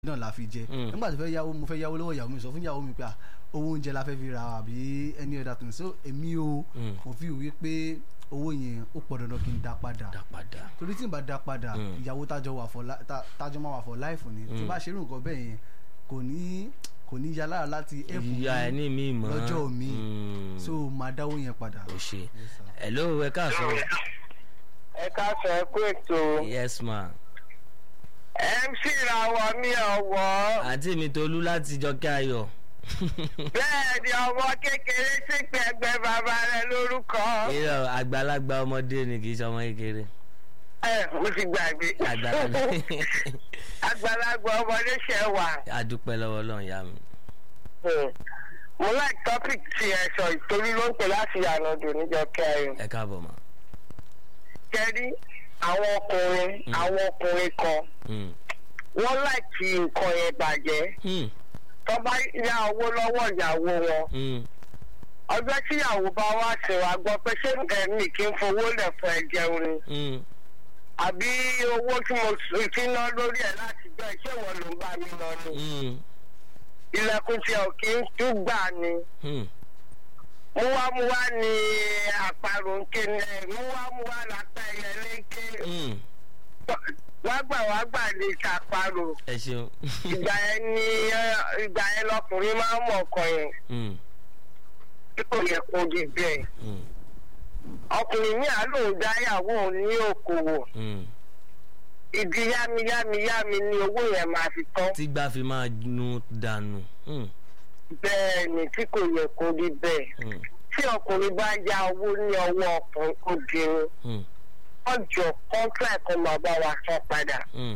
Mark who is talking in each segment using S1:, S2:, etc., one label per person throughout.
S1: náà la fi jẹ nígbà tó fẹ́ yáwó mo fẹ́ yáwó lọ́wọ́ ìyàwó mi sọ fún ìyàwó mi pé owó oúnjẹ la fẹ́ fi ra àbí any other thing so èmi o mo fi wí pé owó yẹn ó pọ̀ dandan kí n dá padà
S2: dá padà.
S1: torí tí n bá dá padà ìyàwó tájọ wà for li- tá- tájọ máa wà for life ni tí bá ṣerú nǹkan bẹ́ẹ̀ yẹn kò ní kò ní yá lára láti help
S2: ìyá ẹ ní mi mọ́
S1: lọ́jọ́ mi
S2: Mm.
S1: so máa dáwó yẹn padà.
S2: o ṣe hello ẹ káàsán
S3: ẹ ká sọ ẹ kú ètò
S2: yes ma
S3: mc làwọn mi ọwọ́
S2: àǹtí mi tolú láti jọkẹ́ ayọ̀
S3: bẹ́ẹ̀ ni ọmọ kékeré sì pẹ̀gbẹ́ bàbá rẹ lórúkọ
S2: irọ́ àgbàlagbà ọmọdé ni kì í ṣe ọmọ kékeré
S3: ẹ mo ti gbàgbé
S2: àgbàlagbà
S3: àgbàlagbà ọmọdé ṣe wà.
S2: adúpẹ́ lọ́wọ́ ọlọ́run yá mi
S3: mo like topic ti ẹ sọ ìtorí ló ń pè láti yànnàdù níjọ kẹrin
S2: ẹ káàbọ̀ ma
S3: kẹrí àwọn ọkùnrin àwọn ọkùnrin kan
S2: Mm.
S3: wọ́n láìkí nǹkan yẹn bàjẹ́
S2: Mm.
S3: tó bá yá owó lọ́wọ́ ìyàwó wọn
S2: Mm.
S3: ọjọ́ tíyàwó bá wá sí wa gbọ́ pé ṣé ẹ̀mí kí n fowó lẹ̀ fún ẹ jẹun ni
S2: Mm.
S3: àbí owó tí mo s- ti ná lórí ẹ̀ láti gbọ́ ẹ ṣé wọ́n ló ń bá mi lọ ni
S2: Mm.
S3: ilẹ̀kùn tí ò kí ń tún gbà ni
S2: Mm.
S3: múwámúwá ni àparò ń ké ní múwámúwá lápá ẹyẹ léńké
S2: Mm.
S3: wágbà wágbà lè ṣàparò
S2: ẹ ṣeun
S3: ìgbà yẹn ni ẹ, ìgbà yẹn lọkùnrin máa ń mọ̀ ọkàn yẹn
S2: Mm.
S3: tí kò yẹ kó di bẹ́ẹ̀
S2: Mm.
S3: ọkùnrin ní àlóhùn dáyàwó òun ní òkòwò
S2: Mm.
S3: ìdí yámiyámiyámi ni owó yẹn máa fi tán
S2: tí gbà fi máa nu dànù Mm.
S3: bẹ́ẹ̀ ni tí kò yẹ kó rí bẹ́ẹ̀
S2: Mm.
S3: tí ọkùnrin bá ya owó ní ọwọ́ ọkùnrin obìnrin
S2: Mm.
S3: ọjọ́ kọ́ńtà kan máa bá wa san padà.
S2: Mm.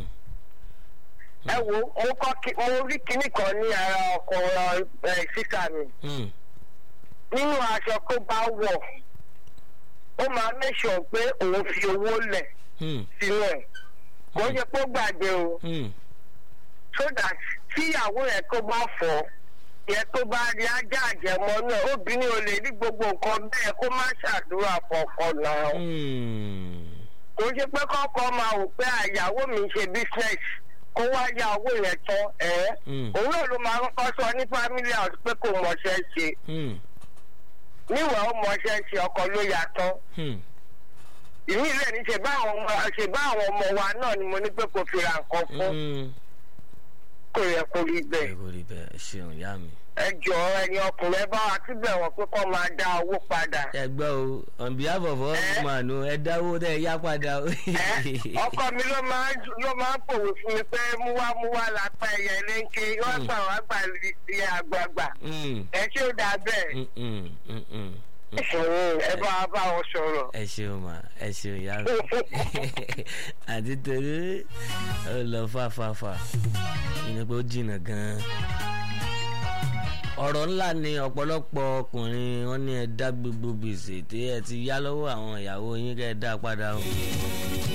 S3: ẹ wo mo kọ́ kí mo rí kinní kan ní ara ọkùnrin ẹ sísà mi
S2: Mm.
S3: nínú aṣọ tó bá wọ̀ ó máa mẹ́sàn pé òun fi owó lẹ̀
S2: Mm.
S3: sínú ẹ̀ kò ń ṣe pé ó gbàgbé o
S2: Mm.
S3: so that tíyàwó yẹn tó bá fọ̀ yẹn tó bá rí ajá àjẹmọ́ náà obìnrin ò lè rí gbogbo nǹkan bẹ́ẹ̀ kó má ṣàdúrà fọkọ náà
S2: Mm.
S3: kò ń ṣe pé kọ́kọ́ máa wò pé àyàwó mi ń ṣe business kó wá yá owó yẹn tán ẹ̀
S2: Mm.
S3: òun náà ló máa kọ́kọ́ sọ ní family house pé kò mọṣẹ́ ṣe
S2: Mm.
S3: níwọ̀n ó mọṣẹ́ ṣe ọkọ ló yà tán
S2: Mm.
S3: ìmí ilé ní ṣe bá àwọn ọmọ ṣe bá àwọn ọmọ wa náà ni mo ní pé kò fi ra nǹkan fún
S2: Mm.
S3: kò yẹ kó rí
S2: ẹ
S3: bẹ́ẹ̀
S2: kò rí bẹ́ẹ̀ ẹ ṣeun ìyá mi.
S3: ẹ jọ ẹni ọkùnrin ẹ bá wa síbẹ̀ wọ́n pé kó máa dá owó padà
S2: ẹ gbọ́ o on behalf of all
S3: Eh?
S2: women o ẹ dáwó tẹ ẹ yá padà o.
S3: ẹ ọkọ mi ló máa ń ló máa ń pòwé fún mi pé múwámúwá lápá ẹyẹ lẹ́ńkẹ́ wọ́n gbà wá gbà sí àgbààgbà
S2: Mm.
S3: ẹ ṣé ó dáa bẹ́ẹ̀
S2: Mm, mm, mm, mm.
S3: ẹ bá wa bá wọn sọ̀rọ̀.
S2: ẹ ṣeun ma ẹ ṣeun ìyá mi àti torí ó lọ fàfàfà ìní pé ó jìnnà gan-an. ọ̀rọ̀ ńlá ni ọ̀pọ̀lọpọ̀ ọkùnrin wọn ní ẹ dá gbogbo gbèsè tí ẹ ti yá lọ́wọ́ àwọn ìyàwó yín kẹ́ ẹ dá padà o.